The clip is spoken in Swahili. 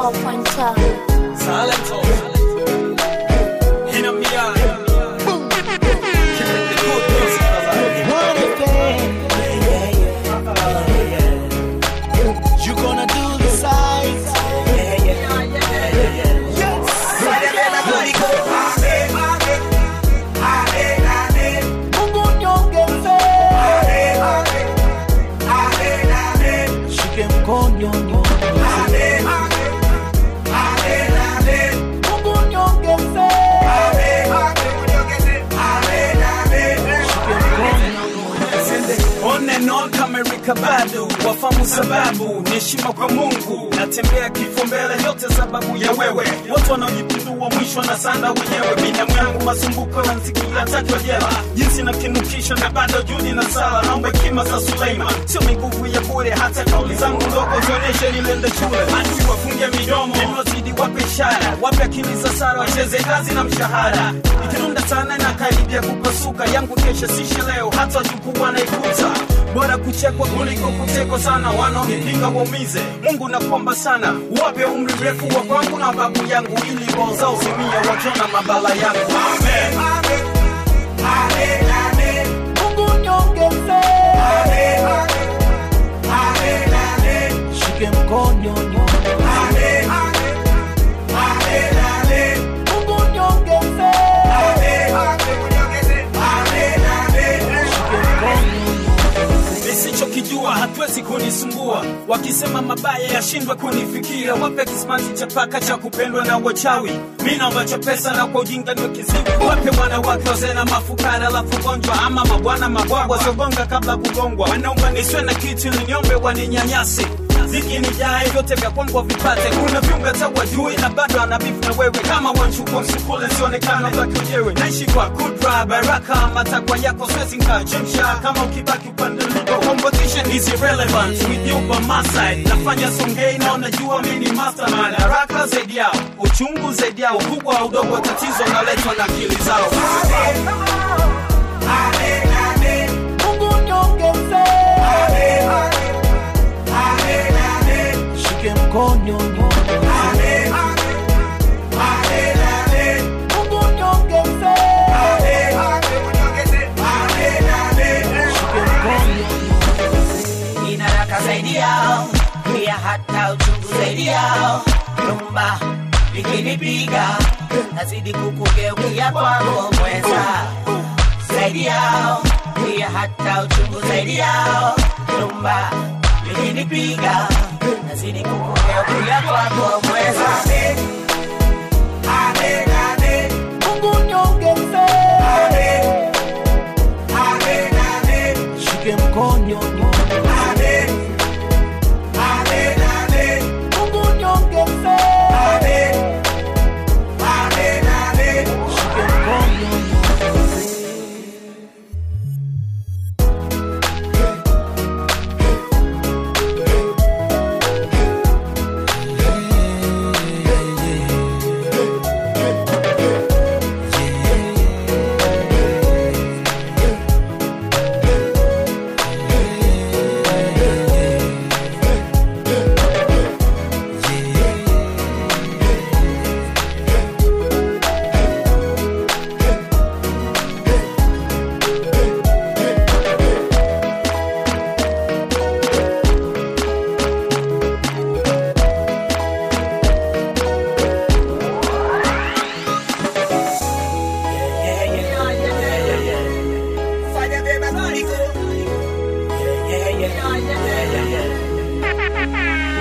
Four pointer. Salento. Hit 'em beyond. Keeping the good music alive. You gonna do the sides. Mungu niongeze. Shike mkono niongeze. Mungu niongeze. Shike mkono On and on kama Erika Badu, wafamu sababu ni heshima kwa Mungu. Natembea kifo mbele, yote sababu ya wewe. Watu wanaojipindua mwisho na sanda wenyewe. Binamu yangu masumbuko yansikia takwa jela, jinsi na kinukisha na bado juhudi na sala. Naomba hekima za Suleiman, sio miguvu ya bure. Hata kauli zangu ndogo zionyeshe nilienda shule. Adui wafunge midomo, niliozidi wape ishara, wape akili za sara, wacheze kazi na mshahara. Ikirunda sana na karibia kupasuka, yangu kesha sishe leo, hata wajukuu wanaikuta bora kuchekwa kuliko kutekwa sana, wanaonipinga waumize. Mungu nakuomba sana, wape umri mrefu wa kwangu na babu yangu, ili roho zao zimia wakiona mabala yangu. Amen. Mungu niongeze. Shike mkono niongeze. Mungu niongeze. Shike mkono nisichokijua hatuwezi kunisumbua, wakisema mabaya yashindwe kunifikia, wape kismanzi cha paka cha kupendwa na wachawi, mi naomba cha pesa na kwa ujinga niwe kiziwi, wape wanawake wazee na mafukara, alafu gonjwa ama mabwana mabwagwa wasiogonga kabla kugongwa, wanaomba nisiwe na kitu ili niombe waninyanyasi ziki ni jae vyote vya kwangu vipate kuna viunga ta wajui na bado anabifu na wewe kama wanchukua msukule sionekana baki wenyewe naishi kwa kudra baraka matakwa yako siwezi nkachemsha kama ukibaki upande lipo competition is irrelevant with you by my side nafanya songei na unajua mi ni mastermind haraka zaidi yao uchungu zaidi yao ukubwa au udogo wa tatizo unaletwa na akili zao Mungu niongeze. Shike mkono niongeze. Mungu niongeze. Shike mkono ina raka zaidi yao, pia hata uchungu zaidi yao. Nyumba likinipiga nazidi kukugeukia kwako mweza zaidi yao, pia hata uchungu zaidi yao. Nyumba likinipiga nazidi kukugeukia kwako mweza Mungu niongeze. Shike mkono niongeze. Mungu niongeze. Shike mkono niongeze. Fanya vyema kuliko. Yeah, yeah, yeah. Yeah, yeah, yeah.